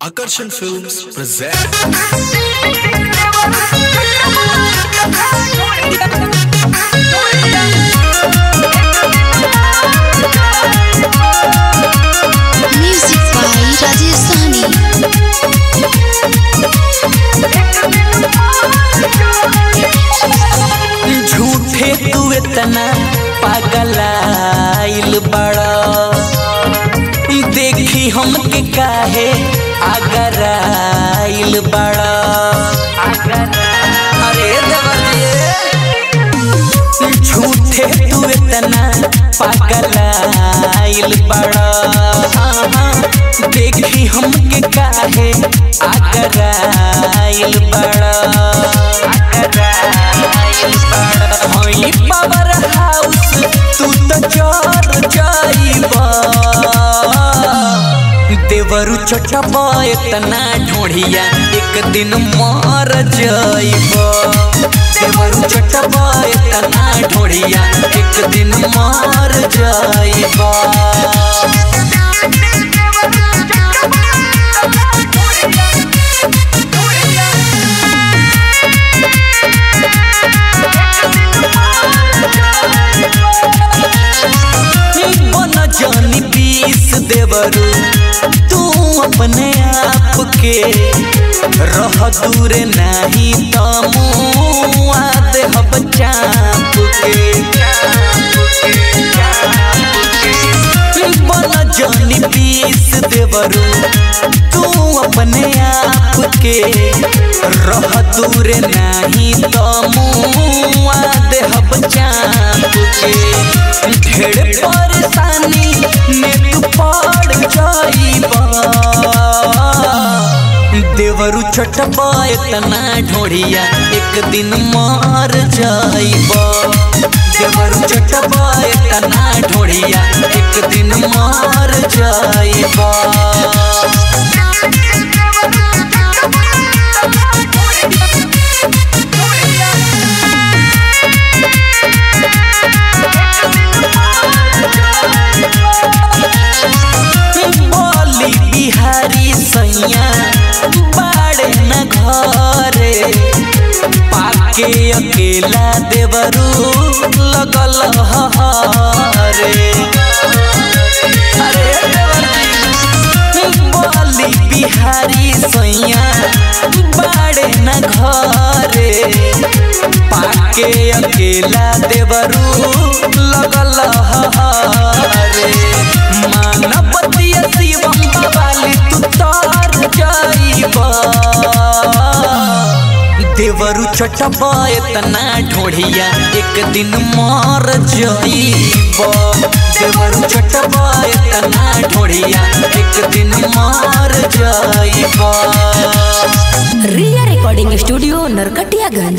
Akarshan Films present Music by Rajesh Sahni. झूठे तू इतना पागलाइल बड़ा देखी हमके काहे आगराइल बड़ा अरे देवर झूठे तू इतना पागलाइल बड़ा देखी हमके काहे आगराइल बड़ा होई पावर हाउस तू तो चोर जाइबा देवरु छोटबा इतना ढोढ़िया एक दिन मर जाइबा देवरु छोटबा इतना ढोढ़िया एक दिन मर जाइबा बन जानी पीस देवरू तू अपने आप के रह दूर नहीं तो मुआ देहब चाप के बन जानी पीस देवरू तू अपने आप के रह दूर नहीं तो मुआ देहब चाप के ढेर परेशानी में तू पड़ जाइबा देवरु छोटबा इतना ढोढ़िया एक दिन मार जाइबा देवरु छोटबा इतना ढोढ़िया एक दिन मार जाइबा बोली बिहारी सैया बाड़े न घरे पाके अकेला देवरू लगल हरे अरे देवरी, बोली बिहारी सैया बाड़े न घरे पाके अकेला देवरू लगल हरे मानवतीय शिवम बवाली तू तार जाइबा देवरु छोटबा इतना ढोढ़िया एक दिन मार जाइबा देवरु छोटबा इतना ढोढ़िया एक दिन मार जाइबा रिया रिकॉर्डिंग स्टूडियो नरकटियागंज